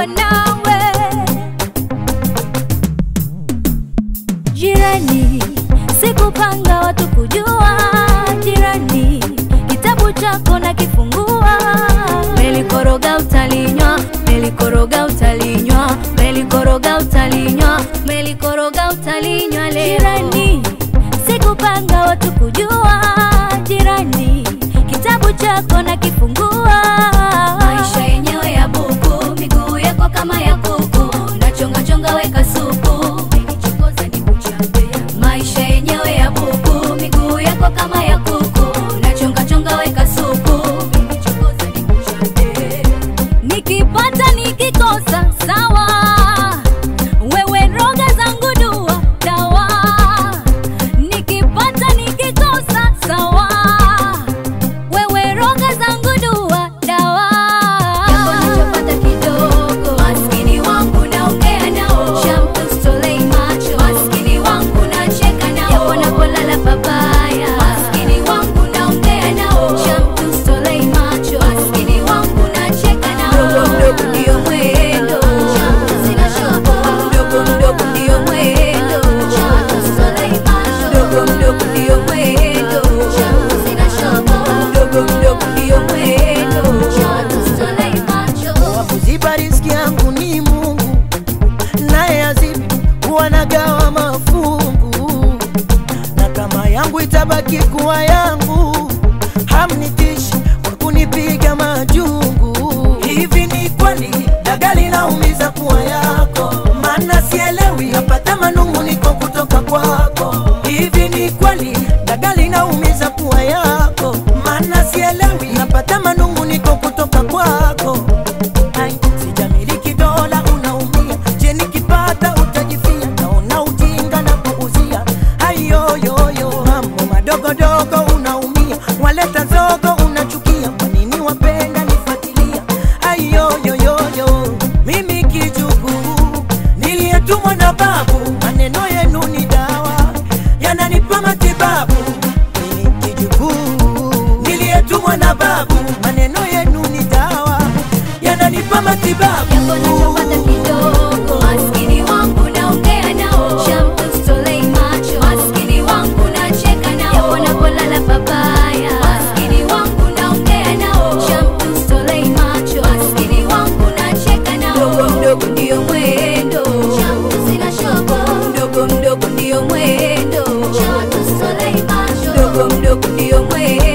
nawe nawe jirani sikupanga watu kujua jirani kitabu chako na kifungua melikoroga utalinywa melikoroga utalinywa melikoroga utalinywa melikoroga utalinywa leo jirani sikupanga watu kujua jirani kitabu chako na kifungua maisha yenyewe ya buku miguu yako kama ya kuku nachonga chonga weka supu Umenichokoza nikuchape. maisha yenyewe ya buku miguu yako kama ya kuku nachonga chonga weka supu Umenichokoza nikuchape. nikipata nikikosa sawa wewe roga zangu dua dawa nikipata nikikosa sawa wewe roga zangu dua dawa Jambo nachopata kidogo maskini wangu naongea nao shamtustolei macho maskini wangu nacheka nao japo napolala pabaya maskini wangu naongea nao shamtustolei macho maskini wangu nacheka nao mdogo mdogo ndio mwendo sina shobo mdogo mdogo ndio mwendo shamtustolei macho mdogo mdogo ndio mwendo sina shobo mdogo mdogo ndio mwendo shamtustolei macho wa kuziba riziki yangu ni Mungu, naye azibi huwa nagawa mafungu, na kama yangu itabaki kuwa yangu, hamnitishi kwa kunipiga majungu. Hivi ni kweli dagali naumiza kuwa yako? Maana sielewi, napata manung'uniko kutoka kwako. Hivi ni kweli dagali naumiza kuwa yako? Maana sielewi, napata manung'uniko kutoka kwako. Ai, sijamiliki dola unaumia, je nikipata utajifia? Naona ujinga na kuuzia ayoyoyo, mambo madogodogo unaumia, waleta zogo unachukia, kwa nini wapenda nifuatilia? Ayoyoyoyo, mimi kijukuu niliyetumwa na babu, maneno yenu ni dawa yananipa matibabu. Mimi kijukuu niliyetumwa na babu, maneno yenu ni dawa yananipa matibabu. Jambo nachopata kidogo, maskini wangu naongea nao, shamtustolei macho, maskini wangu nacheka nao, japo napolala pabaya, maskini wangu naongea nao, shamtustolei macho, maskini wangu nacheka nao, mdogo mdogo ndio mwendo, sina shobo, mdogo mdogo ndio mwendo, shamtustolei macho, mdogo mdogo ndio mwendo